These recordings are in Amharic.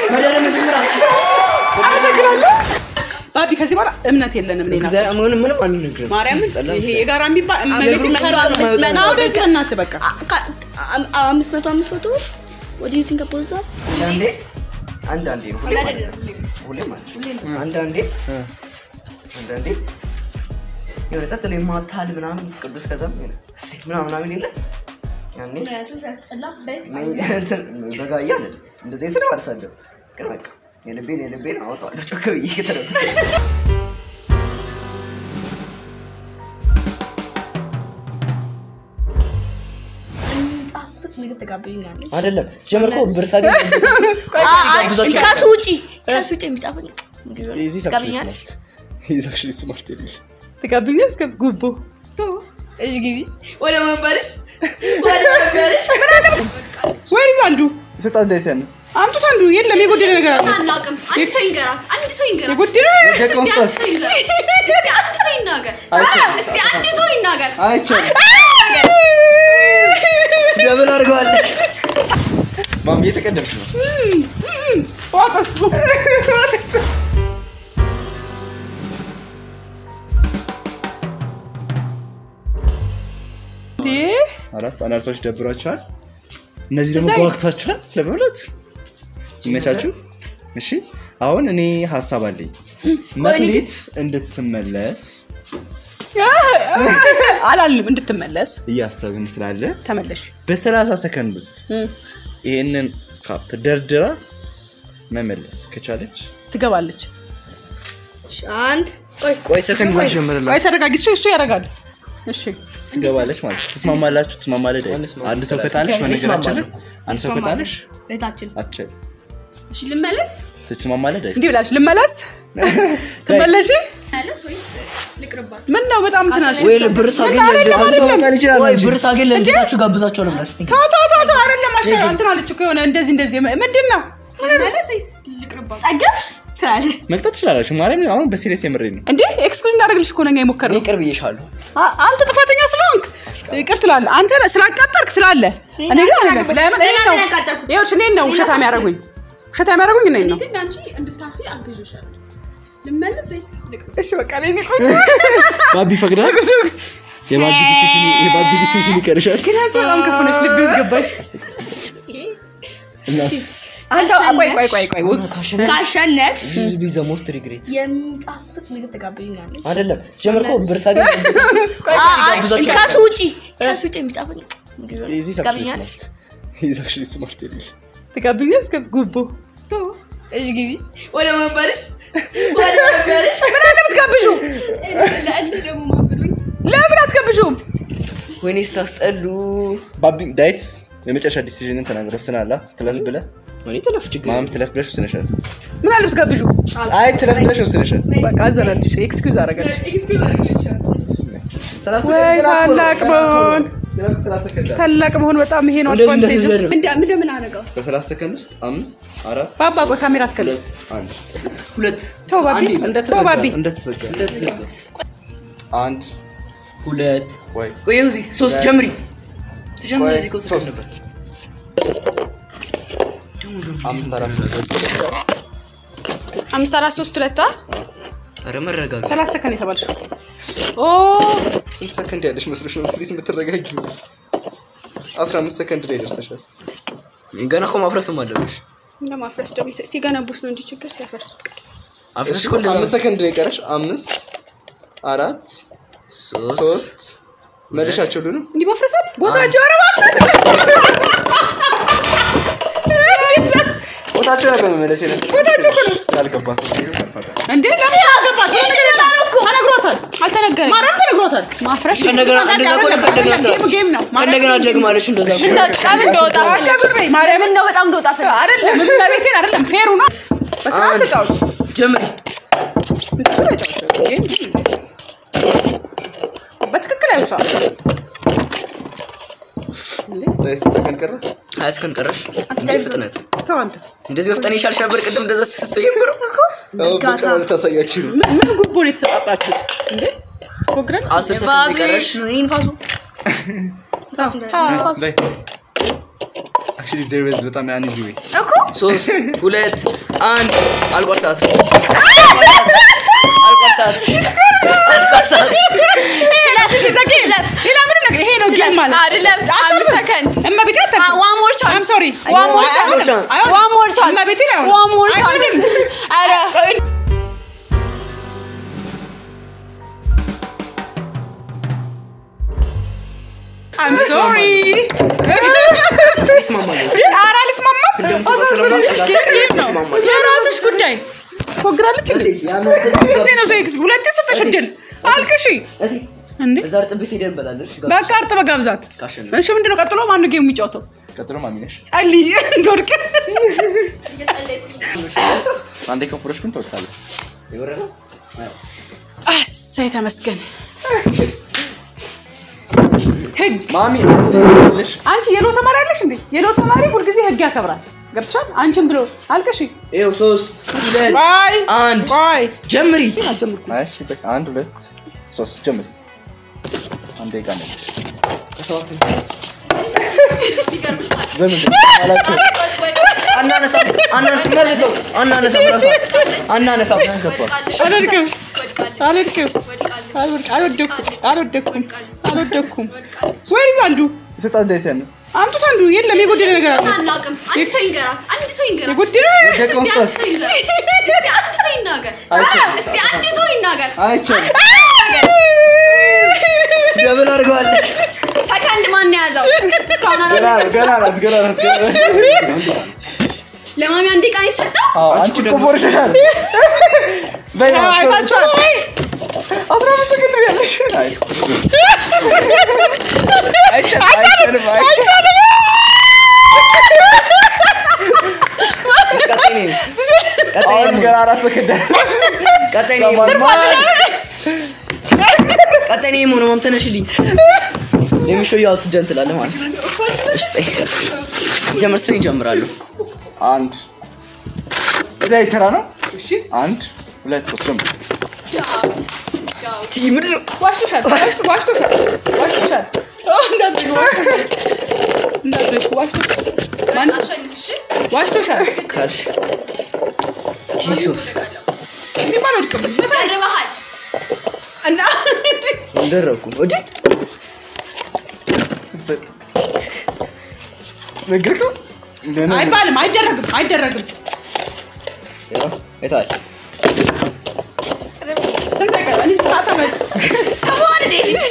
መድኃኒዓለም መጀመሪያ አመሰግናለሁ ባቢ። ከዚህ በኋላ እምነት የለንም እኔ እና እግዚአብሔር ምንም ምንም አንነግርም። ማርያም ሲያስጠላ ይሄ የጋራ የሚባል እመቤት አምስት መቶ ከራስ አምስት መቶ ና ወደዚህ በእናትህ በቃ አምስት መቶ አምስት መቶ ወደ ዩ ቲንክ አፖዝቷል አንዳንዴ አንዳንዴ ነው ሁሌ ማለት ነው። ሁሌ ማለት ነው። አንዳንዴ አንዳንዴ የሆነ ጸጥ ብሎ የማታል ምናምን ቅዱስ ከዛም የሆነ እሰይ ምናምን ምናምን የለ ያኔ እኔ እንትን በጋ እያለ እንደዚህ ስለ አልሳደም ግን በቃ የልቤን የልቤን አወጣዋለሁ ጮክ ብዬ ከተረፈ ጣፍጥ ምግብ ተጋብኛለች አይደለም ሲጀመር እኮ ብር ሳገኝ ጋብዛቸው ከሱ ውጪ ከሱ ውጪ የሚጣፍጥ ምግብ Easy is actually ትጋብኛለች smart. He's actually smart የልሽ ትጋብኛ እስከ ጉቦ እሺ ግቢ ወደ መንበርሽ ወደ መንበርሽ ወይስ አንዱ ስጣ እንዴት ያን አምጡት አንዱ የለም የጎደለ ነገር አለ አናውቅም አንድ ሰው ይንገራት አንድ ሰው ይንገራት የጎደለ ደቀ እስቲ አንድ መስጠት ሰው ይንገራት እስቲ አንድ ሰው ይናገር እስቲ አንድ ሰው ይናገር አይቻልም ደብል አድርገዋለች ማም እየተቀደምሽ ነው ዋጠሱ እንዴ አራት አናርሳዎች ደብሯቸዋል እነዚህ ደግሞ እሰይ። ጓግቷቸዋል ለመብላት ይመቻችሁ እሺ አሁን እኔ ሀሳብ አለኝ መክሊት እንድትመለስ አላልም እንድትመለስ እያሰብን ስላለ ተመለሽ በሰላሳ ሰከንድ ውስጥ ይህንን ካፕ ደርድራ መመለስ ከቻለች ትገባለች አንድ ቆይ ሰከንድ ላይ ጀምርላት ወይ ተረጋጊ እሱ እሱ ያደርጋል እሺ ትገባለች ማለት ነው። ትስማማላችሁ ትስማማለህ ዳዊት? አንስማማ። አንድ ሰው ከጣለሽ መነገራችንን አንድ ሰው ከጣለሽ ቤታችን አትችልም እሺ ልመለስ ትስማማለህ ዳዊት? እንዲህ ብላለች ልመለስ ትመለሽ መለስ ወይስ ልቅርባት ምን ነው በጣም ትናሽ ወይ ብር ሳገኝ አይደለም፣ ለእንዴ- አይደለም። መጣል ይችላል ወይ እንጂ። ብር ሳገኝ ለእንዴታችሁ ጋብዛቸዋለሁ ብላችሁ ተው ተው ተው ተው አይደለም አሽከ እንትን አለች እኮ የሆነ እንደዚህ እንደዚህ ምንድን ነው መለስ ወይስ ልቅርባት ጠገብሽ ትላለህ መቅጣት ትችላላችሁ ማርያም አሁን በሲሪየስ የምሬ ነው እንዴ ኤክስክሉድ እናደርግልሽ እኮ ነኛ የሞከርነው ይቅር ብዬሻለሁ አ- አንተ ጥፋተኛ ስለሆንክ ይቅር ትላለህ። አንተ ስላቃጠርክ ትላለህ። እኔ ግን ሌላ ነገር ለምን እኔን ሌላ ነው ምን ያቃጠርኩት? ይኸውልሽ እኔን ነው ውሸታ የሚያደርጉኝ ውሸታ የሚያደርጉኝ እኔን ነው። ግን አንቺ እንድታፊ አግዥሻለሁ ልመለስ ወይስ ልቅርባት እሺ በቃ እኔ ቆይ ባቢ ፈቅዳል የባቢ ዲሲሽን የባቢ ዲሲሽን ይቀርሻል ግን አንቺ በጣም ክፉ ነሽ። ልቤ ውስጥ ገባሽ። እናት አንቺ ቆይ ቆይ ቆይ ቆይ ካሸነፍ ቢዘ ሞስት ሪግሬት የሚጣፍጥ ምግብ ተጋብኛለች አይደለም ሲጀምር እኮ ብር ሳገኝ ጋብዛቸው ከሱ ውጪ ከሱ ውጪ የሚጣፍጥ ምግብ Easy is actually ትጋብኛለች smart. He's actually smart የልሽ ትጋብኛ እስከ ጉቦ እሺ ግቢ ወደ መንበርሽ ወደ መንበርሽ ምን አለ ብትጋብዡ? ለእልህ ደግሞ ማብሉኝ ለምን አትጋብዡም? ወይኔ ስታስጠሉ ባቢ ዳዊት የመጨረሻ ዲሲዥንን ተናግረ ወስናላ ትለፍ ብለህ እኔ ተለፍ ችግር ማም ትለፍ ብለሽ ወስነሻል ምን አለ ብትጋብዡ? አይ ትለፍ ብለሽ ወስነሻል በቃ አዘናልሽ። ኤክስኪውዝ አደረጋች። ሰላሳ ወይ ሰከንድ ታላቅ ገና እኮ መሆን ገና እኮ ሰላሳ ሰከንድ አለ። ታላቅ መሆን በጣም ይሄ ነው እንደዚህ አድቫንቴጅ። እንደዚህ ደርብ እንደምን አደረገው በሰላሳ ሰከንድ ውስጥ አምስት አራት ባባ ቆይ ካሜራ አትከልል። ሁለት አንድ ሁለት ተው ባቢ አንዴ ተው እንደተዘጋ ባቢ እንደተዘጋ እንደተዘጋ አንድ ሁለት ወይ ቆይ ይኸው እዚህ ሶስት ጀምሪ ትጀምሪ ወይ እዚህ ከውስጥ ሶስት ነበር አምስት አራት ሁለት አምስት አራት ሶስት ሁለት አ ኧረ መረጋጋ ሰላሳ ሰከንድ የተባልሽው ኦ ስንት ሰከንድ ያለሽ መስሎሽ ነው ፕሊዝ የምትረጋጊ አስራ አምስት ሰከንድ ላይ ደርሰሻል ገና እኮ ማፍረስም አለብሽ እንደማፍረስ ደግሞ ሲገነቡት ነው እንጂ ችግር ሲያፈርሱት ቀር አፍረስሽ እኮ እንደዛ አምስት ሰከንድ ነው የቀረሽ አምስት አራት ሶስት ሶስት መልሻቸው ሁሉንም እንዲህ ማፍረሳል ቦታቸው ኧረ ቦታቸው ነበር መመለስ የለ ቦታቸው ስላልገባት እንዴ ለምን አገባት ተነግሯታል አልተነገረኝ ማርያም ተነግሯታል ማፍረስ ከእንደገና እንደዛ ከሆነ ከእንደገና ጌም ጌም ነው ከእንደገና ደግማለሽ እንደዛ ከሆነ ጠብ እንደወጣ አታብር በይ ማርያምን ነው በጣም እንደወጣ ፈለግ አይደለም እመቤቴን አይደለም ፌሩ ናት በስርዓት አንድ ተጫወች ጀምሪ እንደሱ ነው የተጫወተው። ጌም በትክክል አይውሳ ላይ ስንት ሰከንድ ቀረ ሀያ ሰከንድ ቀረሽ እንዴ ፍጥነት ተው አንተ እንደዚህ በፍጠን ይሻልሽ ነበር ቅድም እንደዛ ስትጀምሩ አዎ በቃ ልታሳያችሁ ነው ምን ምን ጉቦ ነው የተሰጣጣችሁት እንዴ ፕሮግራም አስር ሰከንድ ቀረሽ ይህን ፋሱ ንፋሱ እንዳለ- ንፋሱ። በይ Actually, there is በጣም an easy way. እኮ ሶስት ሁለት አንድ አልቋል ሰዓት አልቋል ሰዓት አልቋል ሰዓት ዘጌ ሌላ ምንም ነገር ይሄ ነው ጌም ማለት አይደለም አምስት ሰከንድ እመቤቴ አታውቅም። Ah, one more chance. I'm sorry. One more አይሆንም፣ chance. አይሆንም። One more chance. እመቤቴ አይሆንም። One more chance. አይሆንም። ኧረ I'm sorry. ይስማማል ኧረ አልስማማም። እንደምትወጣ ስለማውቅ እንዳትቀሪ ጌም ነው። ይስማማል። የራስሽ ጉዳይ። ፎግራለች እንዴ? እንዴ ነው ዘይክስ ሁለቴ ሰጠሽ እድል አልቅሺ እንዴ እዛ እርጥብ ቤት ሄደን እንበላለን። እሺ፣ ጋር በቃ እርጥ በጋብዛት ካሸነፍ እሺ ምንድነው ቀጥሎ ማነው ጌም የሚጫወተው ቀጥሎ ማሚ ነሽ። ጸልይ እንደወድቅ አንዴ ከፍሮሽ ግን ትወጣለህ። የወረደ አሳይ ተመስገን ህግ ማሚ አንዴ ያለሽ አንቺ የሎ ተማሪ አለሽ እንዴ የሎ ተማሪ ሁልጊዜ ህግ ያከብራል ገብተሻል አንቺን ብሎ አልቅሺ ይኸው ሶስት ሁለት ቆይ አንድ ቆይ ጀምሪ አልጀምርኩም እሺ በቃ አንድ ሁለት ሶስት ጀምሪ። አንዴ ጋር ነሽ። ዘምን አላችሁ አናነሳም አናነሳም መልሰው አናነሳም ራሷ አናነሳም አልወድቅም አልወድቅም አልወድቅ- አልወደኩም አልወደኩም አልወደኩም ወይስ አንዱ ስጣ እንዴት ያን አምጡት አንዱ የለም የጎደለ ነገር አለ አናውቅም። አንድ ሰው ይንገራት። አንድ ሰው ይንገራት። የጎደለ ደቀም እስቲ አንድ ሰው ይንገራት። እስቲ አንድ ሰው ይናገር። አይቻልም። እስቲ አንድ ሰው ይናገር። አይቻልም። ደብል አድርገዋለች ሰከንድ ማን የያዘው? እስካሁን ገና አላለም። ናት ገና ናት ገና ናት ገና ናት። ለማሚ አንድ ቀን የሰጠው አዎ አንቺ እኮ ቦርሸሻል። በይ አዎ፣ ቶሎ አይታችኋል? ቶሎ። አስራ አምስት ሰከንድ ነው ያለሽ። አይ አይቻልም አይቻልም አይቻልም። ቀጣይ ነኝ ቀጣይ አሁን ነኝ ገና አራት ሰከንድ አለ። ቀጣይ ነኝ ሰማን ቀጣይ ነኝ ሆነ ማም ተነሽልኝ የሚሾው ያው ትጀን ትላለህ ማለት ነው እሺ ጠይ ጀመር ስን ይጀምራሉ አንድ ላይ ተራ ነው። እሺ አንድ ሁለት ሶስት ጀምር። ቲ ምንድን ነው ዋሽቶሻል ዋሽቶ- ዋሽቶሻል ዋሽቶሻል ኦ፣ እንዳትረሺ ዋሽቶሻል እንዳትረሺ ዋሽቶሻል ማን አሸንፍ። እሺ ዋሽቶሻል ካልሽ ጂሱስ እኔማ አልወድቅም ቀርበሃል። እና እንደረኩ ወዲ ዝም ነገርከው ገና አይባልም አይደረግም አይደረግም ያው የታል ስንት ደቂቃ እኔ ሰዓት አመት ከመሆን እኔ ልጅ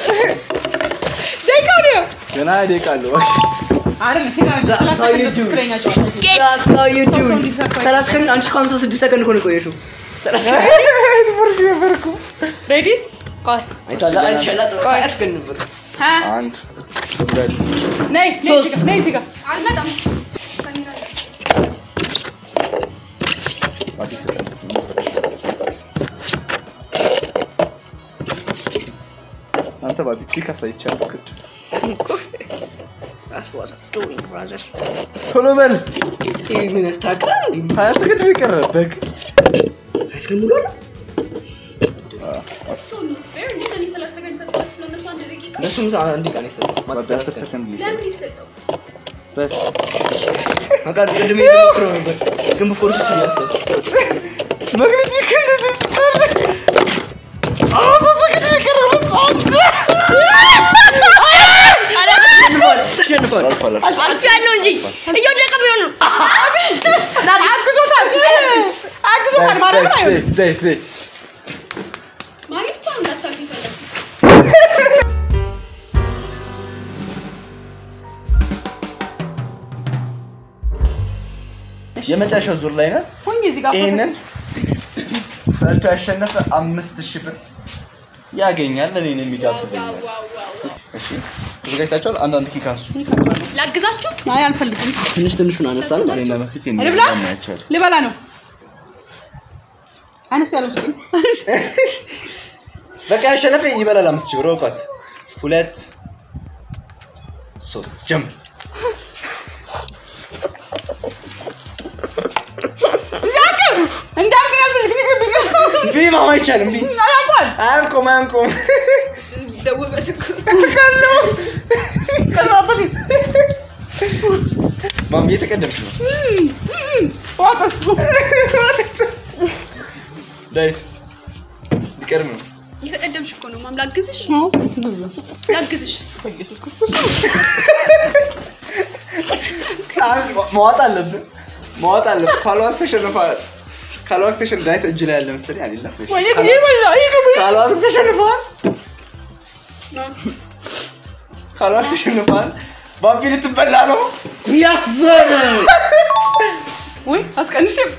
ደቂቃ ነው ገና ደቂቃ አለው። አይደለም ፊት ሰላሳ how you ሰከንድ do? ትክክለኛ ጨዋታ That's how you do it. ሰላሳ ሰከንድ አንቺ እኮ ሃምሳ ስድስት ሰከንድ እኮ ነው የቆየሽው ሰላሳ ትፈርሽ ነበርኩ። ሬዲ ቆይ አይታላ አይቻላ አያስገን ነበር ሀ አንድ ሁለት ነይ ነይ ሶስት። እዚህ ጋር፣ ነይ እዚህ ጋር አልመጣም። አንተ ባቢት ሲካሳ ይቻላል። ክድ ቶሎ በል ይህ ምን ያስታግራል እንዴ ሀያ ሰከንድ ነው የቀረ በግ አያስገን ብሎ ነው So not fair. እንዴት እኔ ሰላሳ ሰከንድ ሰጠኋችሁ? ለእነሱ አንድ ደቂቃ። ለሱም ሰ- አንድ ቀን የሰጠው ባቢ አስር ሰከንድ ነው የቀረ። ለምን የተሰጠው? በል በቃ ቅድም የተሞክረው ነበር ግን በፎርስ እሱ እያሰብ መግነቲክ እንደዚህ ስጠር አራት ሰከንድ ነው የቀረ። ሁለት ተሸንፏል አልፏል አልፌያለሁ እንጂ እየወደቀ ቢሆን ነው። አግዞታል አግዞታል ማርያምን አይሆንም ዴይ ዴይ ማሚ ብቻ ነው እንዳታልፍ የፈለግኩት። የመጨረሻው ዙር ላይ ነን። ሁኝ እዚህ ጋር ይህንን በልቶ ያሸነፈ አምስት ሺህ ብር ያገኛል። እኔን የሚጋብዘኛል። እሺ ተዘጋጅታችኋል? አንዳንድ ኪክ አንሱ። ላግዛችሁ? አይ አልፈልግም ትንሽ ትንሹን አነሳን እኔና መክሊት ልብላ እናያቸዋለን። ልበላ ነው አነስ ያለው ስጡኝ በቃ ያሸነፈ ይበላል። አምስት ሺህ ብር እውቀት ሁለት ሶስት ጀምር። እንዳልክ አልፈልግም እምቢ ማማ አይቻልም። እምቢ ያውቋል አያንቆም አያንቆም። ደውበት እኮ ቀርባበት ማሚ እየተቀደምሽ ነው። ዋጠጡ ዳዊት ሊቀድም ነው። እየተቀደምሽ እኮ ነው። ማም ላግዝሽ ላግዝሽ። አንድ መዋጥ አለብን መዋጥ አለብን። ካልዋት ተሸንፈዋል። ካልዋት ተሸንፈ ዳዊት እጅ ላይ ያለ መሰለኝ አሌላ ወይኔ ጊዜ በላ ይቅርብ ካልዋት ተሸንፈዋል። ካልዋት ተሸንፈዋል። ባቢ ልትበላ ነው። ያዘነ ወይ አስቀንሽም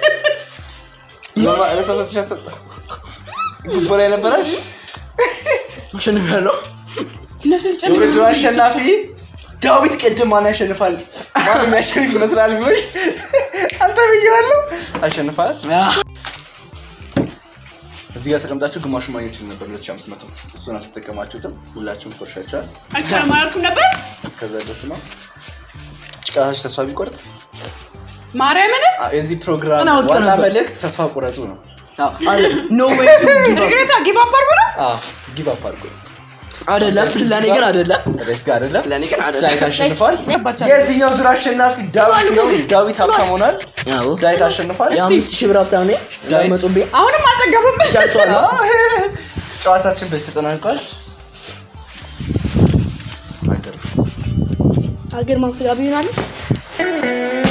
ለሳሰትሻት ጉቦ ላይ ነበረሽ። አሸንፍ ያለው ነፍስ ትጨልም የውድድሩ አሸናፊ ዳዊት ቅድም ማን ያሸንፋል? ማን የሚያሸንፍ ይመስላል? ቢሆይ አንተ ብዬዋለሁ። አሸንፋል። እዚህ ጋር ተቀምጣችሁ ግማሹን ማግኘት ይችል ነበር 2500 እሱን አልተጠቀማችሁትም። ሁላችሁም ቆርሻችኋል። አይቻልም አላልኩም ነበር እስከዛ ድረስ ነው። ጭቃታችሁ ተስፋ ቢቆርጥ ማርያምን አ- የዚህ ፕሮግራም እና ወጥቶ ዋና ነበር። መልእክት ተስፋ ቁረጡ ነው። ኖ ዌይ ቱ ጊቭ ሪግሬታ ጊቭ አፕ አድርጎ ነው ጊቭ አፕ አድርጉ። አይደለም ለእኔ ግን አይደለም ዳዊት ጋር አይደለም ለእኔ ግን ዳዊት አይደለም አሸንፏል። ገባቻል የዚህኛው ዙር አሸናፊ ዳዊት ነው። ዳዊት ሀብታም ሆኗል። ያው ዳዊት አሸንፏል። የአምስት ሺህ ብር ሀብታም ነኝ እንዳይመጡብኝ አሁንም አልጠገብም ጨርሰዋለሁ ጨዋታችን በዚህ ተጠናቋል። አገር ማፍጋቢ ይሆናለች።